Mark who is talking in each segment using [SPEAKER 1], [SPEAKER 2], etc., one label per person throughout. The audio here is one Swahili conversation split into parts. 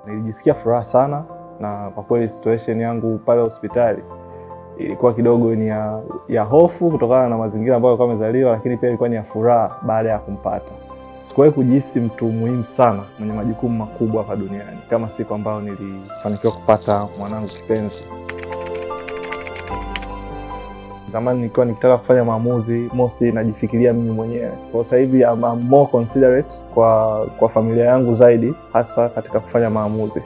[SPEAKER 1] Nilijisikia furaha sana, na kwa kweli situation yangu pale hospitali ilikuwa kidogo ni ya, ya hofu kutokana na mazingira ambayo alikuwa amezaliwa, lakini pia ilikuwa ni ya furaha baada ya kumpata. Sikuwahi kujihisi mtu muhimu sana mwenye majukumu makubwa hapa duniani kama siku ambayo nilifanikiwa kupata mwanangu kipenzi. Zamani nikiwa nikitaka kufanya maamuzi mostly najifikiria mimi mwenyewe. Kwa sasa hivi I'm, I'm more considerate kwa kwa familia yangu zaidi, hasa katika kufanya maamuzi.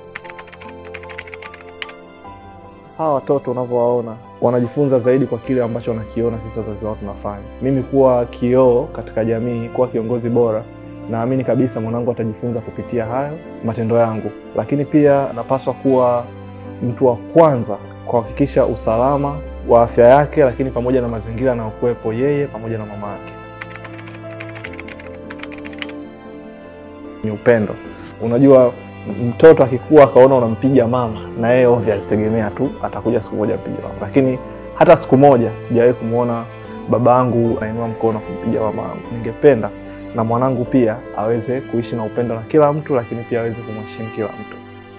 [SPEAKER 1] Hawa watoto unavyowaona wanajifunza zaidi kwa kile ambacho wanakiona sisi wazazi wao tunafanya. Mimi kuwa kioo katika jamii, kuwa kiongozi bora, naamini kabisa mwanangu atajifunza kupitia hayo matendo yangu, lakini pia napaswa kuwa mtu wa kwanza kuhakikisha usalama wa afya yake, lakini pamoja na mazingira anayokuwepo yeye pamoja na mama yake. Ni upendo. Unajua, mtoto akikuwa akaona unampiga mama, na yeye ovyo alitegemea tu atakuja siku moja mpiga mama, lakini hata siku moja sijawahi kumwona baba yangu anainua mkono kumpiga mama yangu. Ningependa na mwanangu pia aweze kuishi na upendo na kila mtu, lakini pia aweze kumheshimu kila mtu.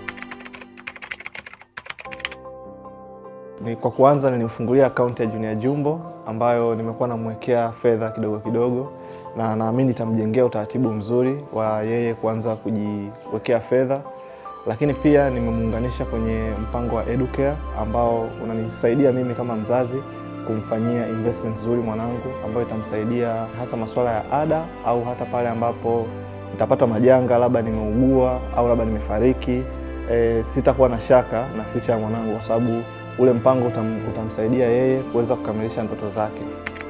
[SPEAKER 1] Ni kwa kuanza nilimfungulia akaunti ya Junior Jumbo ambayo nimekuwa namwekea fedha kidogo kidogo, na naamini itamjengea utaratibu mzuri wa yeye kuanza kujiwekea fedha, lakini pia nimemuunganisha kwenye mpango wa Educare ambao unanisaidia mimi kama mzazi kumfanyia investment nzuri mwanangu ambayo itamsaidia hasa masuala ya ada au hata pale ambapo nitapata majanga, labda nimeugua au labda nimefariki, e, sitakuwa na shaka na future ya mwanangu kwa sababu ule mpango utam, utamsaidia yeye kuweza kukamilisha ndoto zake.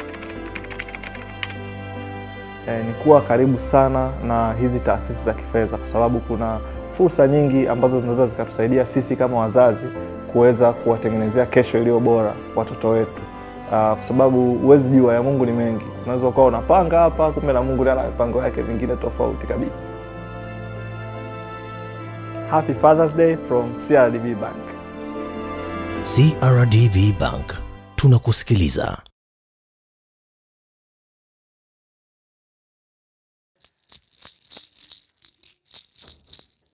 [SPEAKER 1] E, ni kuwa karibu sana na hizi taasisi za kifedha kwa sababu kuna fursa nyingi ambazo zinaweza zikatusaidia sisi kama wazazi kuweza kuwatengenezea kesho iliyo bora watoto wetu. Uh, kwa sababu huwezi jua ya Mungu ni mengi. Unaweza ukawa unapanga hapa, kumbe na Mungu ndiye ana mipango yake mingine tofauti kabisa. Happy Father's Day from CRDB Bank.
[SPEAKER 2] CRDB Bank tunakusikiliza.